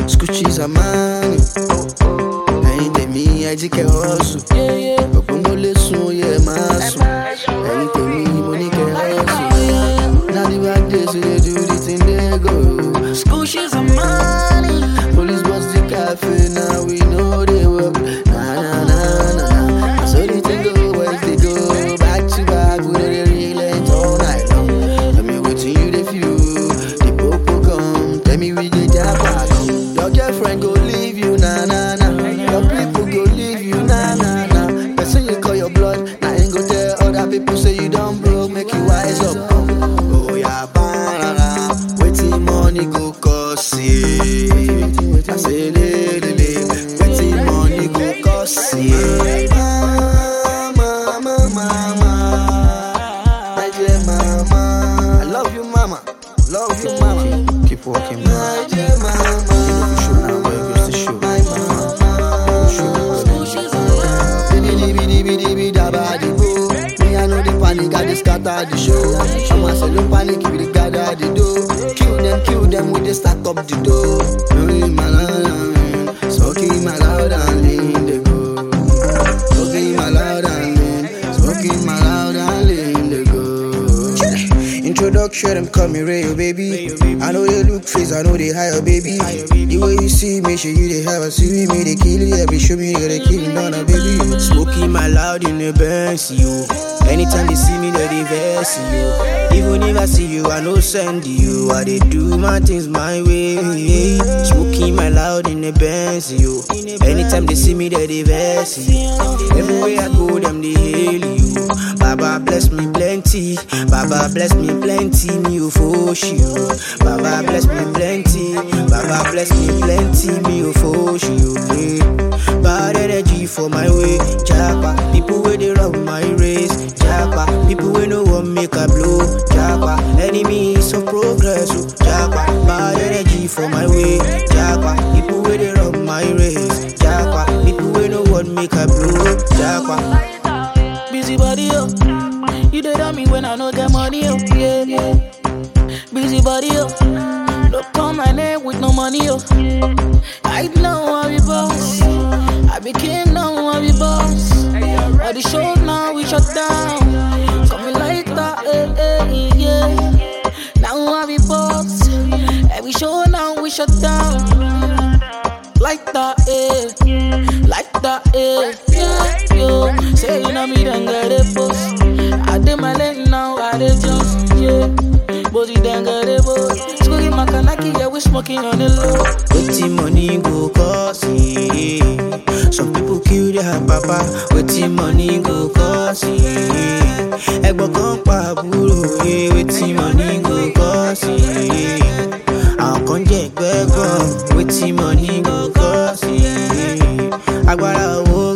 Scoochies are money. Ẹyin tèmi ẹjíkẹ́ hustle. Òpó mo lè sun oyè máa sùn. Ẹyin tèmi mo ní kẹ́ hustle. Now the bad days we dey do the thing dey go. School shoes are money. Police bust the cafe now we know they work. Na na na na na. So the thing go boys they go back to back. We dey relate all night long. Tell me wetin you dey feel. The popo come. Tell me we dey japa come. Your girlfriend go leave you na na na. Your people go leave you na na na. Person you call your blood, na him go tell other people say you don broke, make you wise up. Oh yeah, banana, wetin money go cost you? I say lele, wetin money go cost you? Mama, mama, mama, my dear mama, I love you, mama, love you, mama. Keep walking, my dear mama. You know you show now, where goes the show? My mama, show. Bidi bidi bidi bidi daba di bo. Me I know the panic, I just scatter the show. Show myself no panic, we dey gather the dough. Kill them, kill them, we dey stack up the dough. Only my loud and smoking my loud and lean the go. Smoking my loud and lean, smoking my loud and lean the go. Introduction, them call me Rayo, baby. I know they look face, I know they hire, baby. The way you see me, show you they have a see me, they kill you, every show me, they kill me, down, baby. Smoking my loud in the Benz, you. Anytime they see me, they dey vex you. Even if I see you, I no send you. I dey do my things my way. Smoking my loud in the Benz, you. Anytime they see me, they dey vex you. Everywhere I go, them they hail you. Baba bless me plenty. Baba bless me plenty. Me you force you. Baba bless me plenty. Baba bless me plenty. Me you force you. Yeah. Bad energy for my way. Japa. People where they run my race. Japa. People where no one make a blow. Japa. Enemies of progress. oh. Japa. Bad energy for my way. Japa. People where they run my race. Japa. People where no one make a blow. Japa. Busy body, yo. You did on me when I no get money, yo. Yeah, yeah. Busy body, yo. Don't call my name with no money, yo. I know I be boss. I be king now, I be boss. All the shows now we shut down. Coming like that, eh, eh, yeah. Now I be boss. Every show now we shut down. Like that, eh. Like that, eh. Yeah, yo. Say you know me, then get it boss. I did my lane now, I did just, yeah. Body then get it boss. Squeaky Makanaki, yeah, we smoking on the low. Wetin money go cost ye? Some people kill their papa. Wetin money go cost ye? Ẹ̀gbọ́n kan pa àbúrò ye. Wetin money go cost ye? Àwọn kan jẹ́ ẹgbẹ́ gan. Wetin money go cost ye? Agbára owó